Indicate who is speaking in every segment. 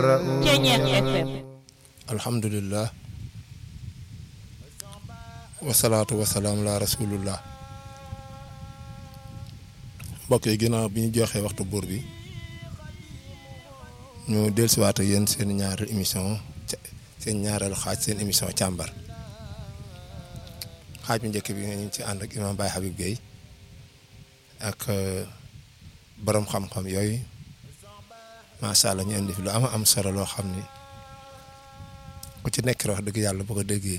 Speaker 1: Ceeñeex FM
Speaker 2: alhamdulillah wasalaatu wasalaam la rasulullah mbokk yi ginnaaw bi ñu joxee waxtu buur bi ñu dellusiwaat ak yéen seen ñaareelu émission seen ñaareelu xaaj seen émission càmbar xaaj bu njëkk bi nga ñu ci ànd ak imam Baye Habib Gueye ak borom xam-xam yooyu macha allah ñu indi fi lu am am solo loo xam ni ku ci nekk wax dëgg yàlla bu ko déggee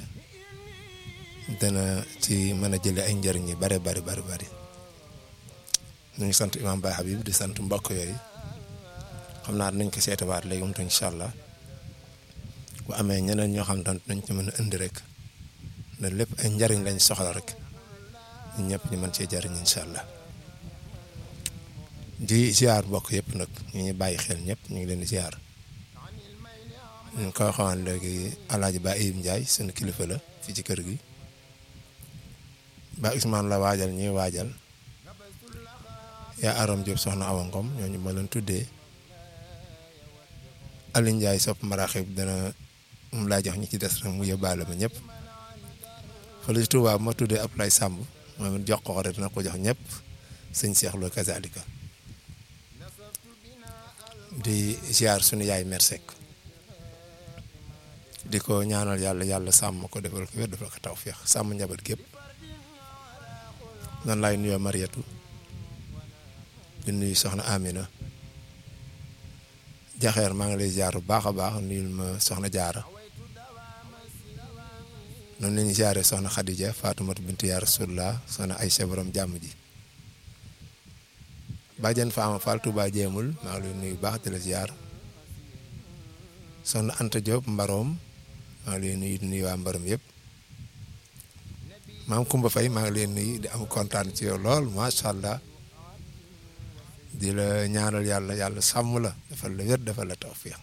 Speaker 2: dana ci mën a jëlee ay njëriñ yi bare bari bari bari ñu ngi sant imam Baye Habib di sant mbokk yooyu xam naa dinañ ko seetawaat léegi moom incha allah bu amee ñeneen ñoo xam ne dañ ci mën a indi rek ne lépp ay njëriñ lañ soxla rek ñun ñëpp ñu mën cee jëriñ incha allah. di ziar mbokk yëpp nag ñu ngi bàyyi xel ñëpp ñu ngi leen di ziar ñu ngi ko waxoon léegi alaaji Ba Ibou Ndiaye sunu kilifa la fii ci kër gi ba Ousmane la waajal ñuy waajal yaa Aram Diop soxna Awa Ngom ñooñu ma leen tuddee Aliou Ndiaye sopp maraxib dana mu laa jox ñi ci des rek mu yóbbaale ba ñëpp fële ci Touba ma tuddee Ablaye Samb moom it jox ko rek dina ko jox ñëpp sëñ Cheikh Lo kazalika di ziar sunu yaay mersek di ko ñaanal yàlla yàlla sàmm ko defal ko wér defal ko tawféex sàmm njaboot gépp nan laay nuyoo Mariatu di nuyu soxna Amina jaxeer maa ngi lay ziar bu baax a baax nuyul ma soxna jaara noonu la ñuy ziaree soxna Khadija Faatumata bintu yaa Rasulullah soxna Aysa borom jàmm ji Bàjjen Faama Fall Touba jéemul maa ngi lay nuyu baax di la ziar soxna Anta Diop Mbaroom maa ngi lay nuyu di nuyu waa Mbaroom yëpp maam Kumba Faye maa ngi lay nuyu di am kontaan ci yow lool macha allah di la ñaanal yàlla yàlla sàmm la defal la wér defal la tawfiix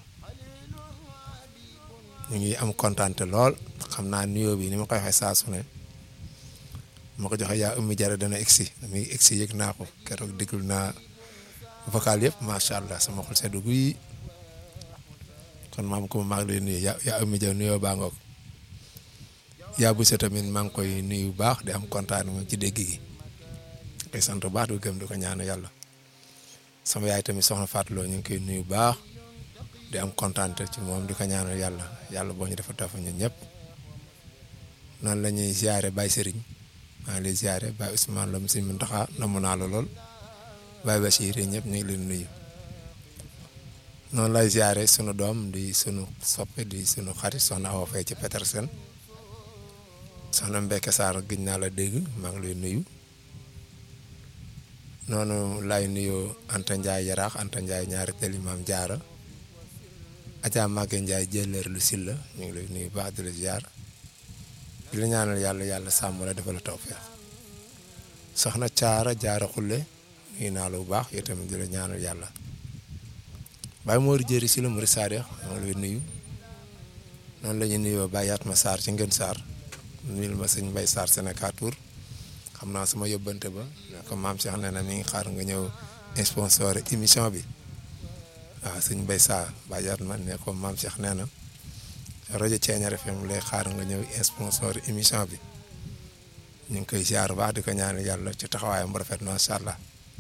Speaker 2: ñu ngi am kontaante lool xam naa nuyoo bi ni ma koy waxee saa su ne ma ko joxe yaa ummi jara dana egsi damay egsi yëg naa ko keroog déglu naa vocal yëpp macha allah sama xol seddu guy kon maam ko maa ngi lay nuyu yaa yaa ummi jara nuyoo baa ngoog yaa bu tamit maa ngi koy nuyu bu baax di am kontaan moom ci dégg gi koy sant bu baax di gëm di ko ñaan yàlla sama yaay tamit soxna Fatou Lo ñu ngi koy nuyu bu baax di am kontaan ci moom di ko ñaanal yàlla yàlla boo ñu dafa tafa ñun ñëpp noonu la ñuy ziare Baye Serigne. maa ngi lay ziare Baye Ousmane Lam si Muntaxa namu naa la lool Baye Bachir ñëpp ñu ngi leen nuyu noonu lay ziare sunu doom di sunu soppe di sunu xarit soxna Awa Faye ci Petersen soxna Mbeke Sarr gëj naa la dégg maa ngi lay nuyu noonu lay nuyu Anta Ndiaye Yaraax Anta Ndiaye ñaari teli maam jaara Adja Maguette Ndiaye jëleer lu silla ñu ngi lay nuyu baax di la ziar. di la ñaanal yàlla yàlla sàmm la defal la tawfeex soxna caara jaara xulle nuyu naa la bu baax yow tamit di la ñaanal yàlla Baye Mor jëri si la Mouride Sadio maa ngi lay nuyu noonu la ñuy nuyoo Baye Yatma Sarr ci Ngën Sarr nuyul ma sëñ Mbaye Sarr Sénégal Tour xam naa sama yóbbante ba ne ko maam Cheikh nee na mi ngi xaar nga ñëw sponsor émission bi waaw sëñ Mbaye Sarr Baye Yatma ne ko maam Cheikh nee na rajo Thiéniere FM lay xaar nga ñëw sponsor émission bi ñu ngi koy ziar baax di ko ñaanal yàlla ci taxawaayam bu rafet macha allah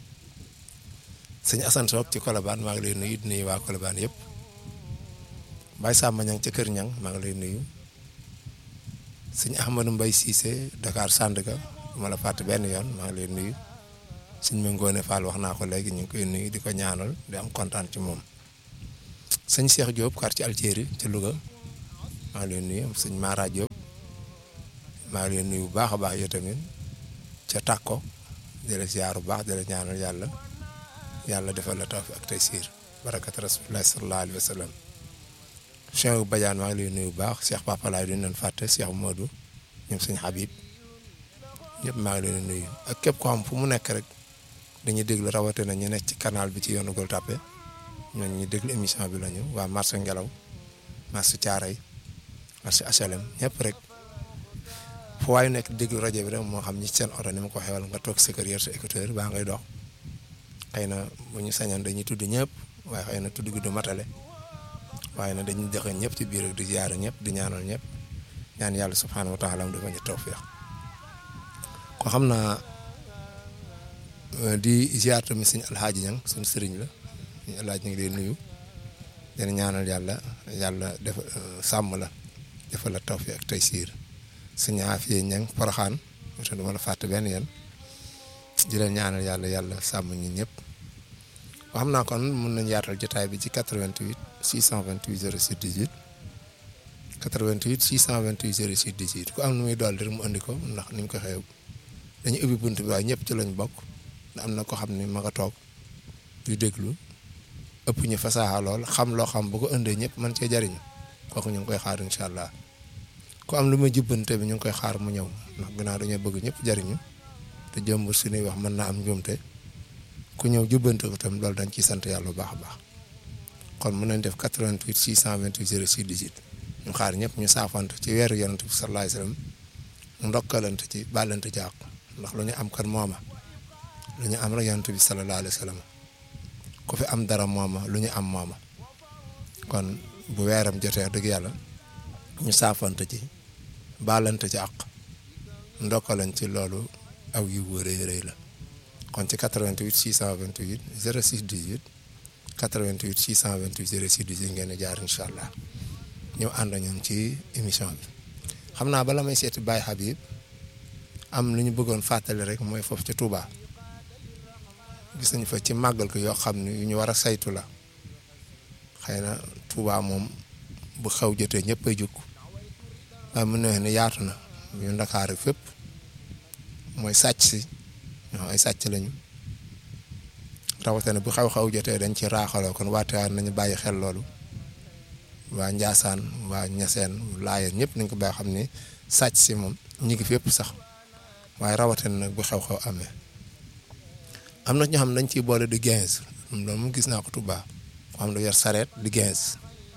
Speaker 2: sëñ Assane Sock ci Colobane maa ngi lay nuyu di nuyu waa Colobane yëpp Baye Samba Ñang ci Kër Ñang maa ngi lay nuyu sëñ Ahmadou Mbaye Cissé Dakar Sandaga du ma la fàtte benn yoon maa ngi lay nuyu sëñ Mangone Fall wax naa ko léegi ñu ngi koy nuyu di ko ñaanal di am kontaan ci moom sëñ Cheikh Diop quartier Altieri ci Louga. maa ngi leen nuyu sëñ Mara Diop maa ngi leen nuyu bu baax a baax yow tamit ca tàkko di la ziar bu baax di la ñaanal yàlla yàlla defal la tawfiq ak taysiir barakat rasulillah sallallahu alayhi wa sallam Cheikh Badiane maa ngi leen nuyu bu baax Cheikh Papa Laay duñu leen fàtte Cheikh Modou ñoom sëñ Habib ñëpp maa ngi leen nuyu ak képp ko xam fu mu nekk rek dañuy déglu rawatina ñu nekk ci canal bi ci yoonu Gueule Tapée ñooñu ñu déglu émission bi lañu waa marché Ngelaw marché Thiaray marché HLM ñëpp rek fu waayu nekk déglu rajo bi rek moo xam ñi ci seen oto ni ma ko xewal nga toog sa kër yor sa écouteur baa ngay dox xëy na bu ñu sañoon dañuy tudd ñëpp waaye xëy na tudd gi du matale waaye nag dañuy joxe ñëpp ci biir ak di ziyaare ñëpp di ñaanal ñëpp ñaan yàlla subhaanahu wa taala mu dafa ñu tawfiq ko xam naa di ziyaar tamit suñu alxaaji ñang suñu sëriñ la suñu alxaaji ñu ngi lay nuyu dina ñaanal yàlla yàlla def sàmm la defal la tawfiq ak taysiir suñu aafiye ñang poroxaan te duma la fàtte benn yéen di leen ñaanal yàlla yàlla sàmm ñi ñëpp xam naa kon mun nañ yaatal jotaay bi ci 88 628 06 18 88 628 06 18 ku am nu muy dool rek mu andi ko ndax ni ñu ko xew dañu ubbi bunt bi waaye ñëpp ci lañ bokk am na ko xam ni ma nga toog di déglu ëpp ñu fasaaxa lool xam loo xam bu ko indee ñëpp mën cee jariñu kooku ñu ngi koy xaar incha allah ku am lu muy jubbante bi ñu ngi koy xaar mu ñëw ndax ginnaaw dañoo bëgg ñëpp jariñu te jëmbur suñuy wax mën naa am njuumte ku ñëw jubbante ko tam loolu dañ ciy sant yàlla bu baax a baax kon mën nañ def 88 628 06 18 ñu xaar ñëpp ñu saafante ci weeru yonent bi sallallahu alayhi wasallam ndokkalante ci bàllante ci àq ndax lu ñu am kan mooma lu ñu am rek yonent bi sallallahu alayhi wasallam ku fi am dara mooma lu ñu am mooma kon bu weeram jotee dëgg yàlla ñu saafante ci bàllante ci àq ndokkalan ci loolu aw yu wëree rëy la kon ci 88 628 06 18 88 628 06 18 ngeen di jaar incha allah ñëw ànd ñun ci émission bi xam naa bala may seeti Baye Habib am lu ñu bëggoon fàttali rek mooy foofu ci Touba gis nañu fa ci màggal ko yoo xam ne yu ñu war a saytu la xëy na Touba moom bu xew jotee ñëpp ay jukk waaye mën na ne yaatu na yu Ndakaar fépp mooy sàcc si ñoo ay sàcc lañu rawatina bu xew-xew jotee dañ ci raaxaloo kon waatewaan nañu bàyyi xel loolu waa Njaasaan waa Ñaseen Laayeen ñëpp nañ ko bàyyi xam ni sàcc si moom ñi ngi fépp sax waaye rawatina nag bu xew-xew amee am na ñoo xam ne dañ ciy boole di quinze loolu moom gis naa ko Tuubaa ko xam ne yor sareet di quinze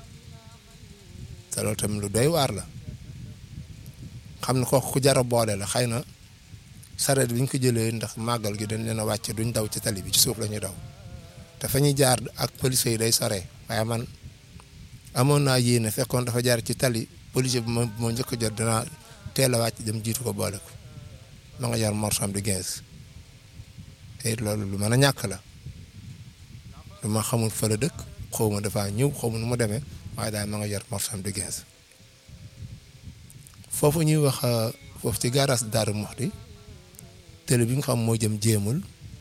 Speaker 2: te loolu tamit lu doy waar la xam ne kooku ku jar a boole la xëy na sareet bi ñu ko jëlee ndax màggal gi dañ leen a wàcce duñ daw ci tali bi ci suuf la ñuy daw te fa ñuy jaar ak police yi day sore waaye man amoon naa yéene fekkoon dafa jaar ci tali police bi ma moo njëkk a jot dinaa teel a wàcc dem jiitu ko boole ko ma nga jar morsom di quinze te it loolu lu mën a ñàkk la lu ma xamul fa la dëkk xaw ma dafa ñëw xaw ma nu mu demee waaye daal ma nga jar morsom di quinze foofu ñuy wax foofu ci garage Darou Mouhty télé bi nga xam moo jëm jéemul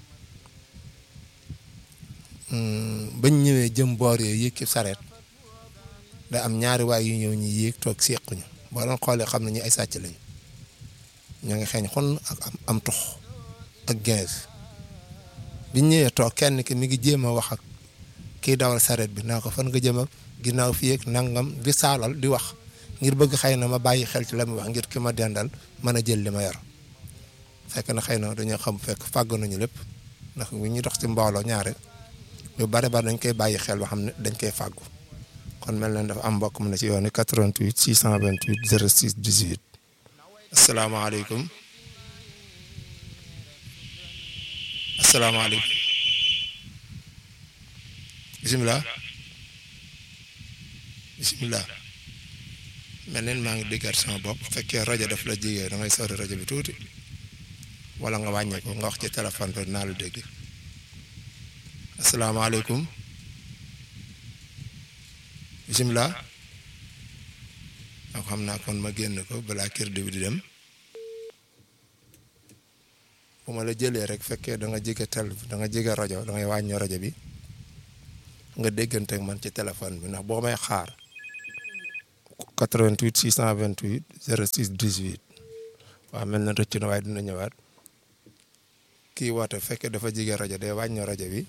Speaker 2: bañ ñëwee jëm boor yooyu yéeg ci sareet da am ñaari waay yu ñëw ñi yéeg toog sequñu boo doon xoolee xam ne ñi ay sàcc lañu ñoo ngi xeeñ xon ak am tux ak quinze biñ ñëwee toog kenn ki mi ngi jéem a wax ak kii dawal sareet bi naa ko fan nga jëm ak ginnaaw fii ak nangam di saalal di wax ngir bëgg xëy na ma bàyyi xel ci la muy wax ngir ki ma dendal mën a jël li ma yor fekk na xëy na dañoo xam fekk fàgg nañu lépp ndax bu ñuy dox ci mbooloo ñaare lu bare bare dañ koy bàyyi xel ba xam ne dañ koy fàggu kon mel na dafa am mbokk mu ne ci yoon 88 628 06 18. asalaamaaleykum asalaamaaleykum bisimilah bisimilah. mel neen maa ngi déggaat sama bopp bu fekkee rajo daf la jigee da ngay sori rajo bi tuuti wala nga wàññee ko nga wax ci téléphone bi dinaa la dégg asalaamaaleykum bisimilah ak xam naa kon ma génn ko balaa kër bi di dem bu ma la jëlee rek fekkee da nga jege tel da nga jege rajo da ngay wàññi rajo bi nga déggante ak man ci téléphone bi ndax boo may xaar 88 628 06 18 waaw mel na rëcc na waaye dina ñëwaat kii woote fekkee dafa jege rajo day wàññi rajo bi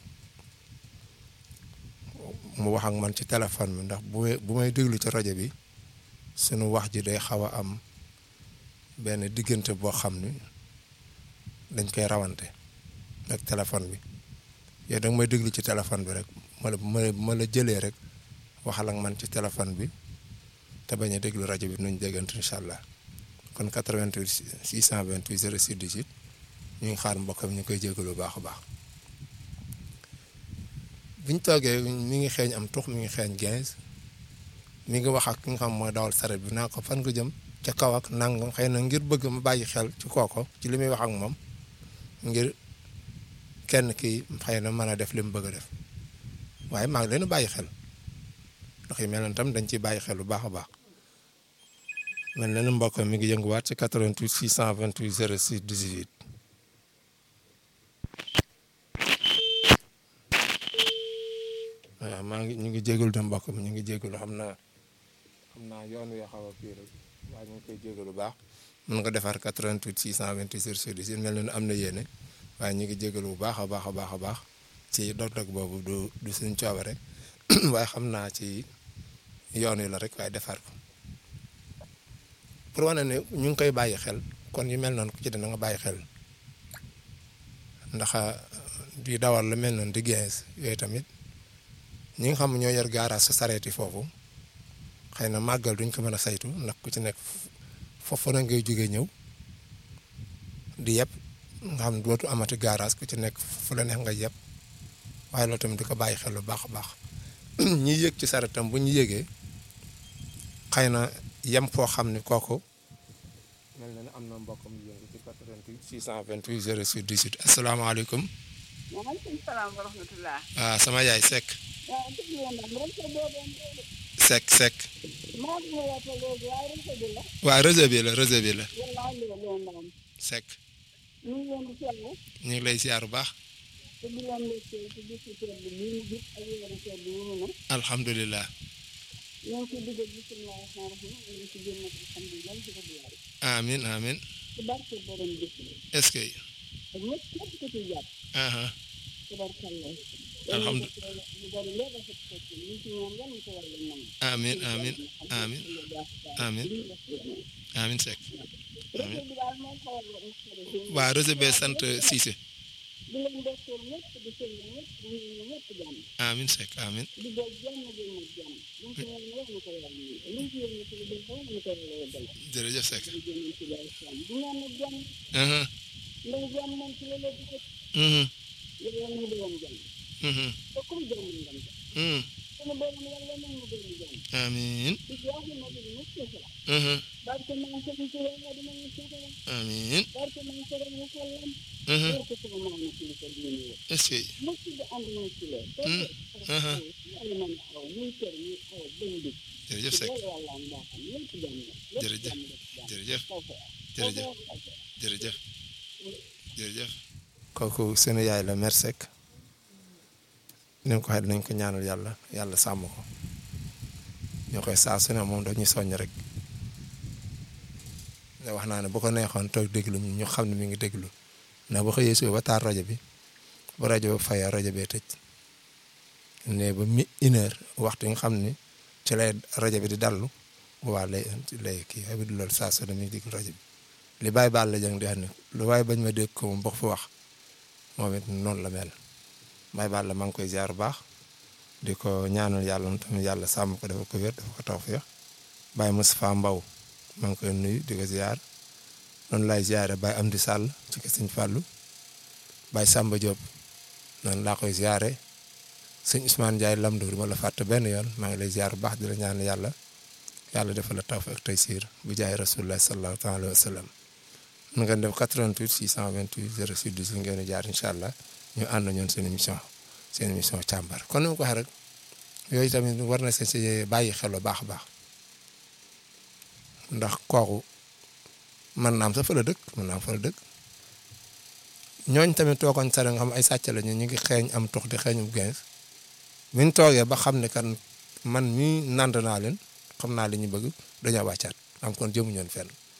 Speaker 2: mu wax ak man ci téléphone bi ndax bu bu may déglu ci rajo bi sunu wax ji day xaw a am benn diggante boo xam ni dañ koy rawante ak téléphone bi yow da nga may déglu ci téléphone bi rek ma la ma la jëlee rek waxal ak man ci téléphone bi te bañ a déglu rajo bi nuñ déggante incha allah kon 88 628 06 18 ñu ngi xaar mbokk mi ñu koy jégalu bu baax a baax biñ toogee mi ngi xeeñ am tux mi ngi xeeñ 15 mi ngi wax ak ki nga xam mooy dawal saret bi naa ko fan nga jëm ca kaw ak nangam xëy na ngir bëgg ma bàyyi xel ci kooko ci li muy wax ak moom ngir kenn ki xëy na mën a def li mu bëgg a def waaye maa ngi leen bàyyi xel ndax yu mel noonu tam dañ ciy bàyyi xel bu baax a baax mel na ni mbokk mi ngi yënguwaat ci 88 628 06 18. waaw maa ngi ñu ngi jégalu de mbokk mi ñu ngi jégalu xam naa xam naa yoon wi xaw a kii rek waaye ñu ngi koy jégalu bu baax mën nga defar 88 628 06 18 mel na ni am na yéene waaye ñu ngi jégalu bu baax a baax a baax a baax ci dog-dog boobu du du suñ coobare waaye xam naa ci yoon wi la rek waaye defar ko pour wane ne ñu ngi koy bàyyi xel kon yu mel noonu ku ci dina nga bàyyi xel ndax di dawal lu mel noonu di gens yooyu tamit ñi nga xam ñoo yor garage sa sareeti foofu xëy na màggal duñ ko mën a saytu ndax ku ci nekk foofu na ngay jógee ñëw di yeb nga xam dootu amati garage ku ci nekk fu la neex nga yeb waaye loolu tamit di ko bàyyi xel lu baax a baax ñi yëg ci sareetam bu ñu yëgee xëy na yem foo xam ne kooku mel na ne am na mbokkam yëngu ci 88 628 06 18 asalaamaaleykum.
Speaker 1: waaleykum salaam wa rahmatulah.
Speaker 2: waaw sama yaay Seck.
Speaker 1: waaw dëgg la nag réseau boobu
Speaker 2: Seck Seck.
Speaker 1: maa ngi lay wax léegi waaye réseau bi la.
Speaker 2: waaw réseau bi la réseau bi la.
Speaker 1: wallaahi la leen naan.
Speaker 2: Seck.
Speaker 1: ñu ngi leen di seetlu.
Speaker 2: ñu ngi lay ziar bu baax.
Speaker 1: te di leen lekkee ci bisu seet bi ñu ngi gis ak weeru seet bi ñu ne.
Speaker 2: alhamdulilah.
Speaker 1: ñu ngi ciy dugal bisimilah rahmaani rahiim ñu ngi ci génn ak alhamdulilah di ko diyaare.
Speaker 2: amiin amiin.
Speaker 1: ci barke borom bis bi.
Speaker 2: est-ce que.
Speaker 1: ak ñëpp ñëpp ko ciy jàpp.
Speaker 2: aha
Speaker 1: ci barkalla.
Speaker 2: Alhamdu-
Speaker 1: ñu bari léegi rafet fekk ñu ngi ci ñaan yan ko wàllu nangu.
Speaker 2: amiin amiin amiin amiin amiin Seck.
Speaker 1: réseau bi daal moo xaw a naqari.
Speaker 2: waa réseau bi sant Cissé.
Speaker 1: di leen docteur ñëpp di sëñ ñëpp di ñaan ñëpp jàmm.
Speaker 2: amiin Seck amiin.
Speaker 1: di doon jàmm di ñaan jàmm. luñ ci ñaan yëpp ñu ko yàlla ñu luñ ci yëngu ci lu dul xaw ñu ko yàlla yëgal.
Speaker 2: jërëjëf Seck.
Speaker 1: di jënd ci lay jàmm di ñaan nag jàmm
Speaker 2: aha
Speaker 1: ndax jàmm moom ci la la di ko
Speaker 2: mhm
Speaker 1: yàlla ñu doon jàmm.
Speaker 2: mhm
Speaker 1: te comme jàmm ngam jàmm.
Speaker 2: mhm
Speaker 1: sunu borom yàlla nañ ñu doon jàmm.
Speaker 2: amiin
Speaker 1: di jaaxle ma di ñu soxla.
Speaker 2: mhm
Speaker 1: barke maa ngi sëñ ci yàlla dina ñu soxla.
Speaker 2: amiin
Speaker 1: barke maa ngi sëñ ñu sallam.
Speaker 2: mhm
Speaker 1: barke sama maam na ci ko diine yi.
Speaker 2: est-ce que
Speaker 1: lépp di ànd nañ ci lee.
Speaker 2: Mm. aha.
Speaker 1: yàlla mën a xaw muy kër muy xaw bañ di.
Speaker 2: jërëjëf Seck
Speaker 1: loolu yàlla am baaxam lépp jàmm la. lépp
Speaker 2: Jërëjëf.
Speaker 1: jàmm la ci jàmm.
Speaker 2: jërëjëf
Speaker 1: Foofu.
Speaker 2: jërëjëf
Speaker 1: Foofu.
Speaker 2: jërëjëf jërëjëf kooku sunu yaay la mère Seck ni ko waxee dinañ ko ñaanal yàlla yàlla sàmm ko ñoo koy saa su ne moom dañuy soññ rek ne wax naa ne bu ko neexoon toog déglu ñu ñu xam ne mi ngi déglu ndax bu xëyee suba ba taal rajo bi bu rajo bi fayee rajo bee tëj ne ba mi une heure waxtu yi nga xam ni ci lay rajo bi di dallu waa lay lay kii waaye du loolu saa su ne mi ngi déglu rajo bi li bàyyi baal la jàng di wax ne lu waaye bañ ma dégg ko moom bokk fi wax moom it noonu la mel bàyyi baal la maa ngi koy ziar bu baax di ko ñaanal yàlla moom tamit yàlla sàmm ko dafa ko wér dafa ko tawfeex Baye Moustapha Mbaw maa ngi koy nuyu di ko ziar noonu laay ziare Baye Amdi Sall ci kër Sëñ Fallou Baye Samba Diop noonu laa koy ziare sëñ Ousmane Ndiaye Lamdo du ma la fàtte benn yoon maa ngi lay ziar bu baax di la ñaan yàlla yàlla defal la tawfeex ak taysiir bu jaay rasulullah sallallahu taala wa sallam mën ngeen def 88 628 06 18 ngeen di jaar incha allah ñu ànd ñoon seen émission seen émission càmbar kon ni ma ko waxee rek yooyu tamit war na seen si bàyyi xel bu baax a baax ndax kooku mën naa am sa fa la dëkk mën naa am fa la dëkk ñooñ tamit toogoon sare nga xam ay sàcc la ñu ñu ngi xeeñ am tux di xeeñu gens bi ñu toogee ba xam ne kan man mii nand naa leen xam naa li ñu bëgg dañoo wàccaat am kon jëmu ñoon fenn